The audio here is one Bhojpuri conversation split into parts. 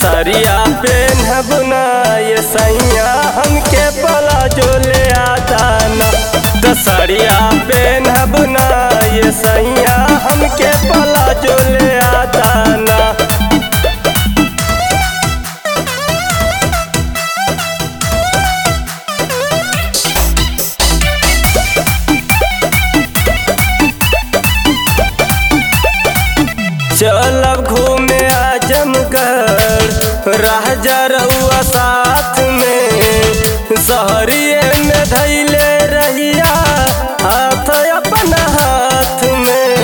दसरिया पेन्हब ना ये सैया हमके पला जो ले आता ना दसरिया पेन्हब ना ये सैया हमके पला जो ले आता ना चलब घूमे आजमगढ़ रह रउआ साथ में शहरिए में धैले रहिया हाथ अपन हाथ में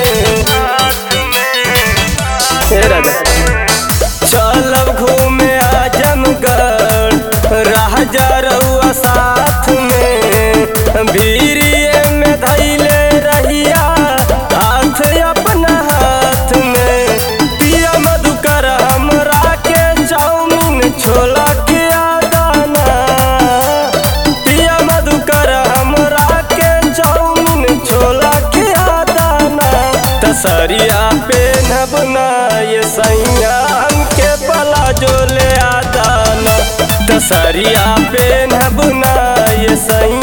हे राजा चलब घूमे आजमगढ़ रह रउआ साथ में भीरिए में धैले रहिया हाथ अपन हाथ में पिया मधुकर हमरा के चाउमीन छोला के आदाना पिया मधुकर हमरा के चाउमीन छोला के आदाना तसरिया पेनब ना ये सैया हमके पला जो ले आदाना तसरिया पेनब ना ये सैया